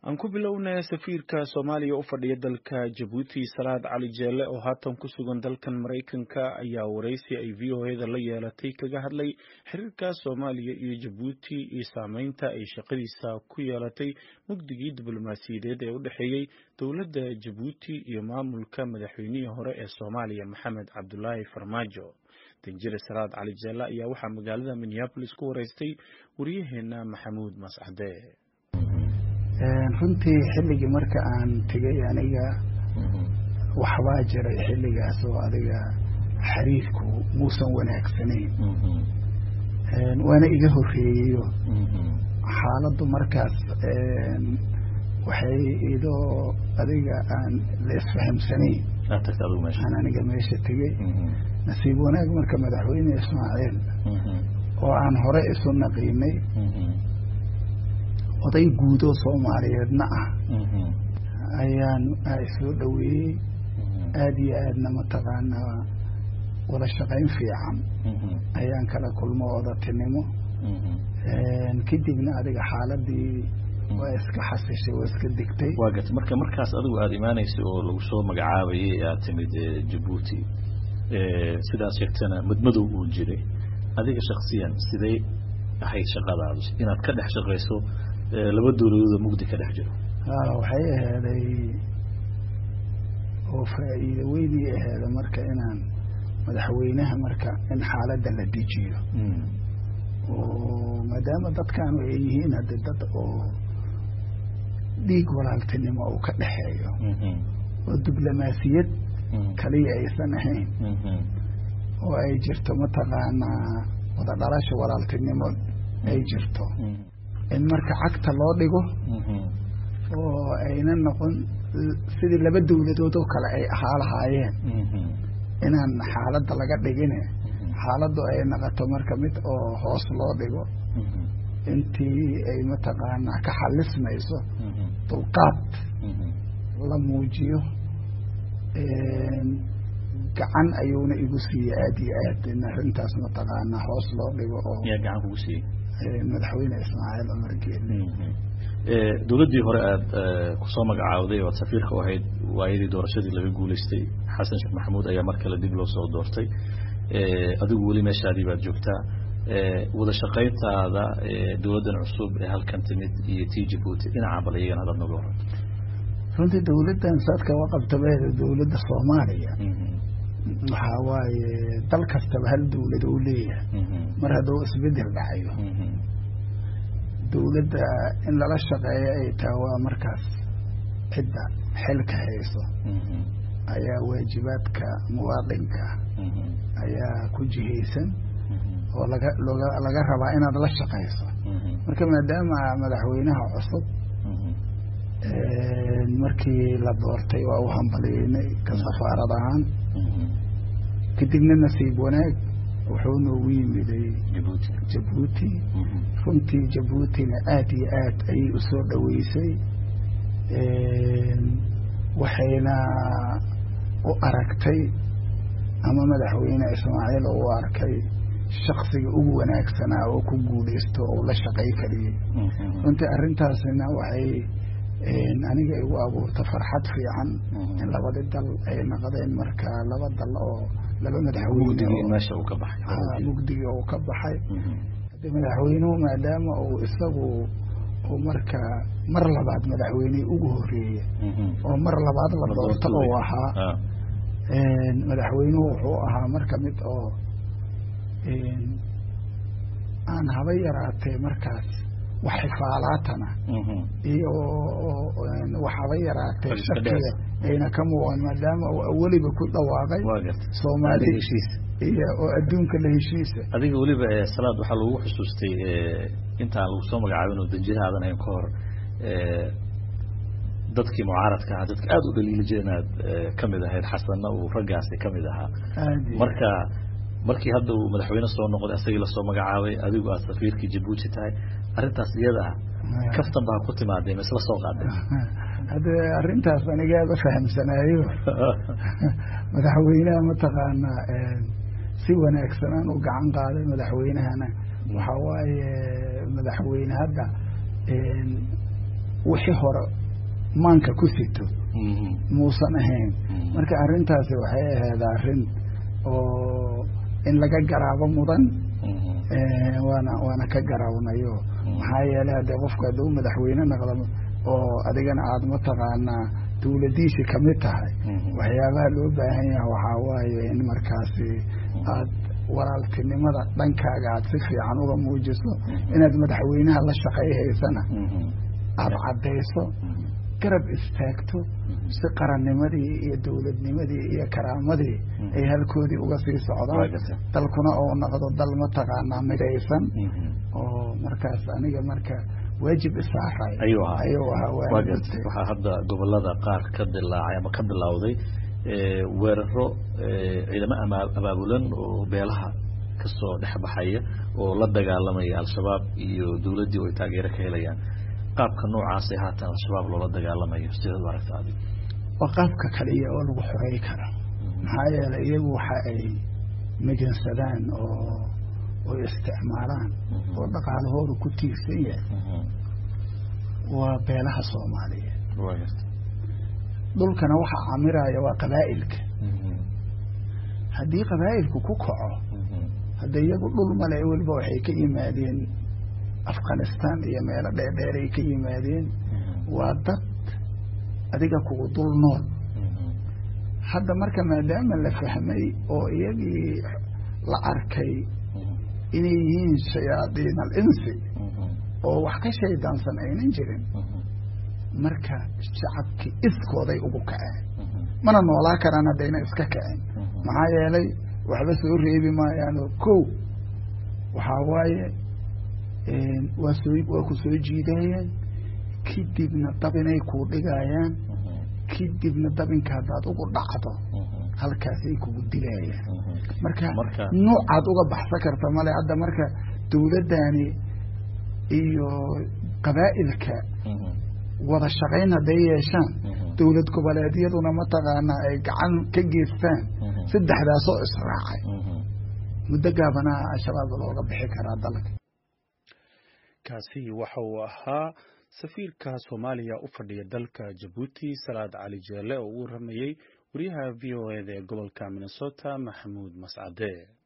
aan ku bilownay safiirka soomaaliya u fadhiya dalka jabuuti salaad cali jeelle oo haatan ku sugan dalkan maraykanka ayaa waraysi ay v o eda la yeelatay kaga hadlay xiriirka soomaaliya iyo jabuuti iyo saameynta ay shaqadiisa ku yeelatay mugdigii diblomaasiyadeed ee u dhexeeyey dowladda jabuuti iyo maamulka madaxweynihii hore ee soomaaliya maxamed cabdulaahi farmaajo danjire salaad cali jeelle ayaa waxaa magaalada minneabolis ku waraystay waryaheena maxamuud mascade runtii xilligii marka aan tegay aniga waxbaa jiray xilligaas oo adiga xiriirku muusan wanaagsanayn waana iga horeeyeyo xaaladdu markaas waxay idoo adiga aan la isfahamsanayn aan aniga meesha tegey nasiib wanaag marka madaxweyne ismaaciil oo aan hore isu naqiinay oday guudoo soomaaliyeedna ah ayaan soo dhoweeyey aada iyo aadna mataqaanaa wada shaqayn fiican ayaan kala kulmo odatinimo kadibna adiga xaaladii waa iska xasishay waa iska degtay waa garta marka markaas adigu aada imaanaysa oo lagu soo magacaabayay aad timid jabuuti sidaad sheegtana madmadow uu jiray adiga shaksiyan siday ahayd shaqadaadu inaad ka dhex shaqayso laba dowladooda mugdi ka dhex jiro waxay aheeday oo faa'iido weynii aheeda marka inaan madaxweynaha marka in xaaladda la dejiyo oo maadaama dadkaanu ay yihiin hadde dad oo dhiig walaaltinimo uu ka dhexeeyo oo diblomaasiyad kaliya aysan ahayn oo ay jirto mataqaanaa wada dhalasha walaaltinimo ay jirto in marka cagta loo dhigo oo ayna noqon sidii laba dowladood oo kale ay ahaa lahaayeen inaan xaaladda laga dhigine xaaladdu ay noqoto marka mid oo hoos loo dhigo intii ay mataqaanaa ka xalismayso dulqaad la muujiyo gacan ayuuna igu siiyey aada iyo aad in arrintaas mataqaanaa hoos loo dhigo oo yaa gacan kugu siiyey madaxweyne ismaaciil cumar geelle dowladdii hore aada kusoo magacaawday oo aad safiirka u ahayd waayadii doorashadii laga guulaystay xasan sheekh maxamuud ayaa mar kale dib loo soo doortay adigu weli meeshaadii baad joogtaa wada shaqayntaada dowladdan cusub ee halkan timid iyo tii jabuuti dhinaca bal iyagana hadaad noga waran runtii dowladdan saadka waqabtabeeda dowladda soomaaliya waxaa waaye dal kastaba hal dowlad oo leeyahay mar hadduu isbedel dhacayo dowladda in lala shaqeeyo ay taha waa markaas cidda xilka hayso ayaa waajibaadka muwaadinka ayaa ku jihaysan oo laga loga laga rabaa inaad la shaqayso marka maadaama madaxweynaha cusub markii la doortay waa u hambaliyeynay ka safaarad ahaan kadibna nasiib wanaag wuxuu noogu yimiday jabuuti runtii jabuutina aada iyo aad ayay usoo dhoweysay waxayna u aragtay ama madaxweyne ismaaciil oo u arkay shaksiga ugu wanaagsanaa oo ku guulaysto oo la shaqay kariyey runtii arrintaasina waxay aniga igu abuurta farxad fiican in labadi dal ay noqdeen marka laba dal oo laba madaxweyne mugdigii uu ka baxay hade madaxweynuhu maadaama uu isagu uu marka mar labaad madaxweyne ugu horeeye oo mar labaad la doorto uu ahaa madaxweynuhu wuxuu ahaa marka mid oo aan haba yaraatee markaas wax xifaalaatana iyo wax haba yaraatee shakiga ayna ka muuqan maadaama uu aweliba ku dhawaaqay soomaali iyo oo adduunka la heshiisa adiga weliba salaad waxaa lagu xusuustay intaan lagu soo magacaabin oo danjirahaadan ayn ka hor dadkii mucaaradka ahaa dadka aada u dhaliili jira inaad kamid ahayd xasanna uu raggaasi kamid ahaa marka markii hadda uu madaxweyne soo noqday asagii lasoo magacaabay adigu aad safiirkii jabuuti tahay arrintaas iyada ah kaftan baa ku timaadee ma isla soo qaadeen hadde arrintaas anigaaba fahamsanaayo madaxweynaha mataqaanaa si wanaagsanaan u gacan qaaday madaxweynahana waxaa waaye madaxweyne hadda wixii hore maanka ku sito muusan ahayn marka arrintaasi waxay ahayd arrin oo in laga garaabo mudan waana waana ka garaawnayo maxaa yeelay haddee qofku hadduu madaxweyne noqdo oo adigana aada mataqaanaa dawladiisi kamid tahay waxyaabaha loo baahan yaha waxaa waaye in markaasi aad walaaltinimada dhankaaga aad si fiican uga muujiso inaad madaxweynaha la shaqayhaysana aada caddayso garab istaagto si qarannimadii iyo dawladnimadii iyo karaamadii ay halkoodii uga sii socdaan dalkuna oo noqdo dal mataqaanaa midaysan oo markaas aniga marka waajib isaaray ayuu ahaa ayuu ahaa waxaa hadda gobolada qaar ka dilaacay ama ka bilowday weeraro ciidamo abaabulan oo beelaha kasoo dhex baxaya oo la dagaalamaya al-shabaab iyo dawladdii oo ay taageero ka helayaan qaabka noocaasee haatan al-shabaab loola dagaalamayo sidaad u aragta adig waa qaabka kaliya oo lagu xorey karo maxaa yeelay iyagu waxa ay migansadaan oo oy isticmaalaan oo dhaqaalahooda ku tiirsan yahay waa beelaha soomaaliyeed dhulkana waxaa camiraya waa qabaa'ilka haddii qabaa'ilku ku kaco hadda iyagu dhul male weliba waxay ka yimaadeen afghanistan iyo meelo dheerdheeray ka yimaadeen waa dad adiga kugu dul nool hadda marka maadaama la fahmay oo iyagii la arkay inay yihiin shayaadiin alinsi oo wax ka shaydaansan aynan jirin marka shacabkii iskooday ugu kaceen mana noolaa karaan haddayna iska kaceen maxaa yeelay waxba soo reebi maayaano kow waxaa waaye waa soo waa ku soo jiidayeen kadibna dabinay kuu dhigayaan kadibna dabinka haddaad ugu dhacdo halkaasay kugu dilayaan marka nuucaad uga baxsan karta male hadda marka dawladdani iyo qabaa'ilka wada shaqayn hadday yeeshaan dawlad goboleedyaduna mataqaanaa ay gacan ka geystaan saddexdaasoo israacay muddo gaabanaa al-shabaab looga bixi karaa dalka kaasi waxa uu ahaa safiirka soomaaliya u fadhiya dalka jabuuti salaad cali jeelle oo uu waramayey wariyaha v o eda ee gobolka minnesota maxamuud mascade